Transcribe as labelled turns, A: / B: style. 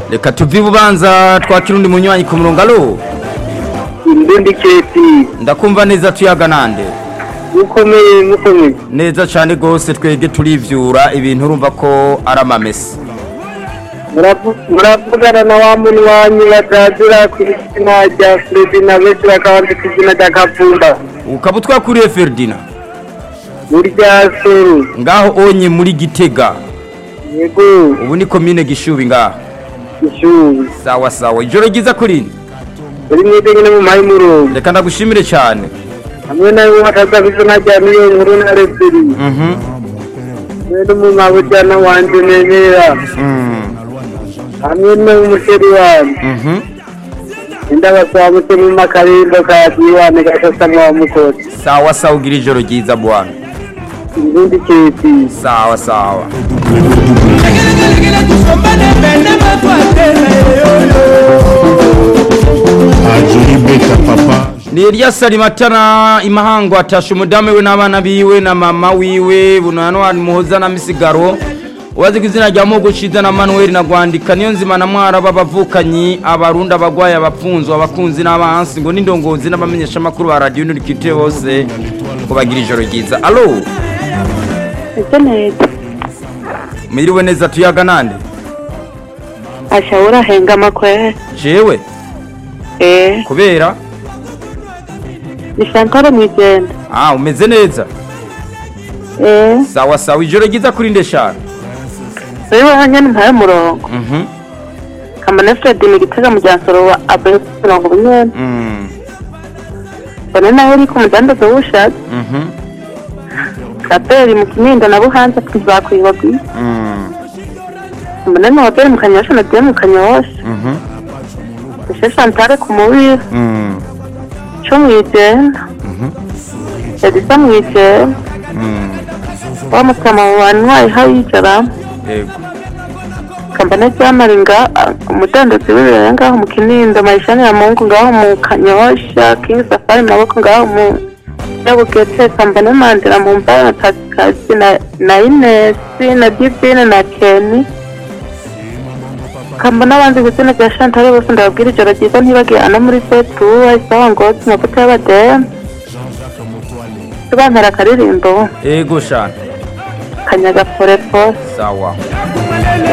A: reka tuve ibubanza twakira undi munywanyi ku murongo alo
B: Ndundi keti
A: ndakumva neza tuyaga nande
B: mukomeye mukomeye
A: neza cyane rwose twebwe turivyura ibintu urumva ko ari amamesa
B: Muravu- muravugana na wa muntu wanyu batazira ku izina rya Fredi na benshi bakaba bazi ku izina rya Kavumba
A: ukaba utwakuriye Ferdinand
B: muri rya Soro
A: ngaho onye muri gitega
B: yego
A: ubu ni komine gishubi ngaho
B: ishuri
A: sawa sawa ijoro ryiza kuri
B: uri mwite nyine mu mayi murongo
A: reka ndagushimire cyane
B: hamwe nawe bataza ku izina rya niyo nkuru na Referi
A: Mhm.
B: hamwe n'umumabujyana wanje nemera
A: Mm.
B: hamwe n'umusheri wanyu
A: Mhm.
B: indabasaba muke mu makarimbo ka diwane gashasa mwa mukozi
A: sawa sawa ugira ijoro ryiza bwana
B: Ndundi keti
A: sawa sawa
C: ajuri beta papa
A: ni Elias Alimatana imahango atasha umudamu we n'abana biwe na mama wiwe bunano muhoza na misigaro ubazi ku izina rya Mogo Ciza na Manuel na Gwandika niyo nzima na mwara b'abavukanyi abarundi abagwaye abapfunzwe abakunzi n'abansi ngo n'indongozi n'abamenyesha makuru ba radio n'urikite bose kubagira ijoro ryiza allo
D: ese neza
A: mwiriwe neza tuyaga nande
D: asha urahengama kwe
A: jewe
D: eh
A: kubera
D: ni Shankara mwijenda
A: ah umeze neza
D: eh
A: sawa sawa ijoro ryiza kuri ndeshana
D: wewe hanya ntaye murongo
A: mhm
D: kamane Fred ni gitega mu jansoro wa abe murongo bunyene
A: mm
D: bone nawe uri ku mudandazo w'ushatse
A: mhm
D: kaperi mu kinindo na buhanza tuzakwibagiye
A: mm
D: mbone ni hoteli mu kanyosha na dieu mu kanyosha
A: mhm
D: ese Chantal ku mubiri
A: mm
D: co mwijenda edisa mwijenda
A: mm
D: wa mutama wanywaye hayicara
A: yego
D: kambane cyamaringa umudandazi w'ibiraya ngaho mu kinindo mayishani ya mungu ngaho mu kanyosha king safari maboko ngaho mu nyabugete kambane mandira mu mbaya na tatikazi na, na inesi na divine na keni kambane abandi ku izina rya shantare bose ndababwira ijoro ryiza ntibagiye ana muri setuwa isawa ngozi amavuta y'abademu tubampera akaririmbo
A: yego shana
D: kanyaga forepo
A: sawa